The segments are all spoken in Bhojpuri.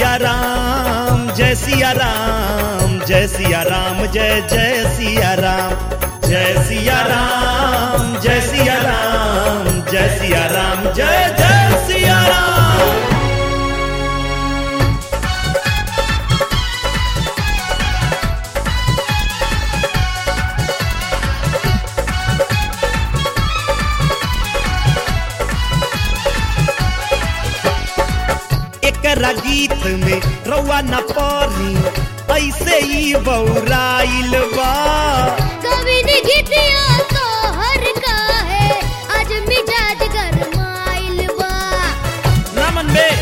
सिया राम जय सिया राम जय सिया राम जय जय सिया राम जय सिया राम जय सिया राम जय सिया राम जय जय सिया राम एकरा गीत में रउआ न पड़ी ऐसे ही बौराइल बा कवि ने गीतिया तो हर का है आज मिजाज गरमाइल बा नमन में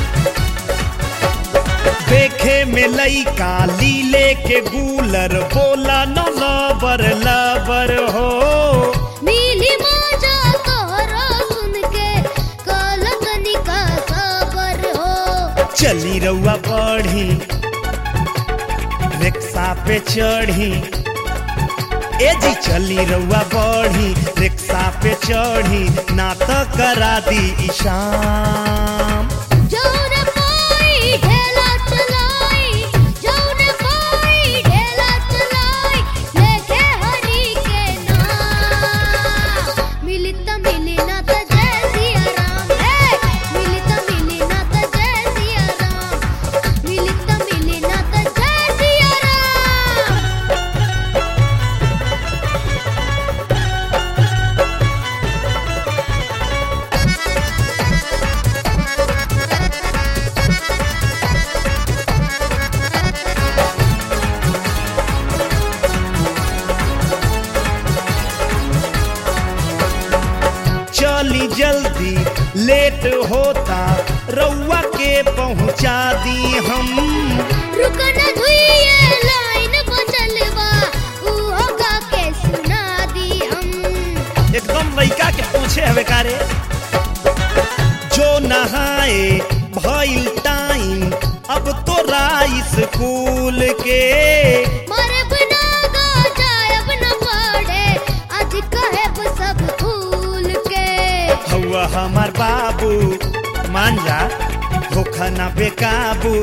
देखे में लइका लीले के गूलर बोला न लबर लबर हो मिली मौजा तोहरा सुन के कलकनी का सबर हो चली रउआ बढ़ी रिक्शा पे चढ़ी ए जी चली रउआ बढ़ी रिक्शा पे चढ़ी ना तो करा दी ईशाम जौन पाई ढेला चलाई जौन पाई ढेला चलाई लेके हरी के नाम मिली त मिली ना त जय सिया राम हे मिली त मिली ना त जय सिया राम मिली त मिली ना त जय सिया राम चली जल्दी लेट होता रउआ के पहुंचा दी हम रुकन धुइए लाइन बचल बा उहो गा के सुना दी हम एकदम लइका के पूछे हवे कारे जो नहाए भइल टाइम अब तो राइस स्कूल के मारे बिना गा जायब न पड़े आज कहब सब भूल के हवा हमार बाबू मान जा धोखा ना बेकाबू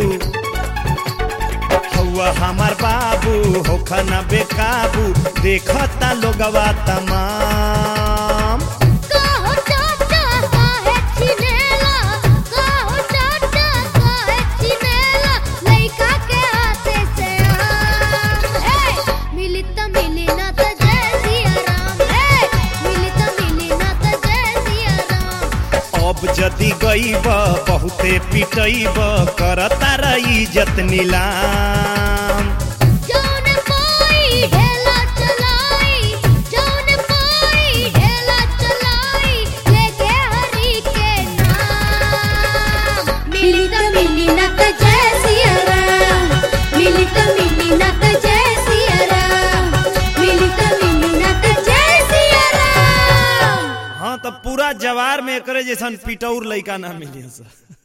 हवा हमार बाबू होखा ना बेकाबू देखता लोगवा तमाम कहो चाचा काहे छिनेला कहो चाचा काहे छिनेला लइका के हाथे से आम हे मिली त मिली ना त जय सिया राम हे मिली त मिली ना त जय सिया राम अब जदि गईब बहुते पिटईब करता रही इज्जत नीलाम जौन पाई ढेला चलाई जौन पाई ढेला चलाई लेके हरी के नाम मिली त मिली ना त जय सिया राम मिली त मिली ना त जय सिया राम मिली त मिली ना त जय सिया राम हाँ तो पूरा जवार में एकरे जैसन पिटौर लइका ना मिली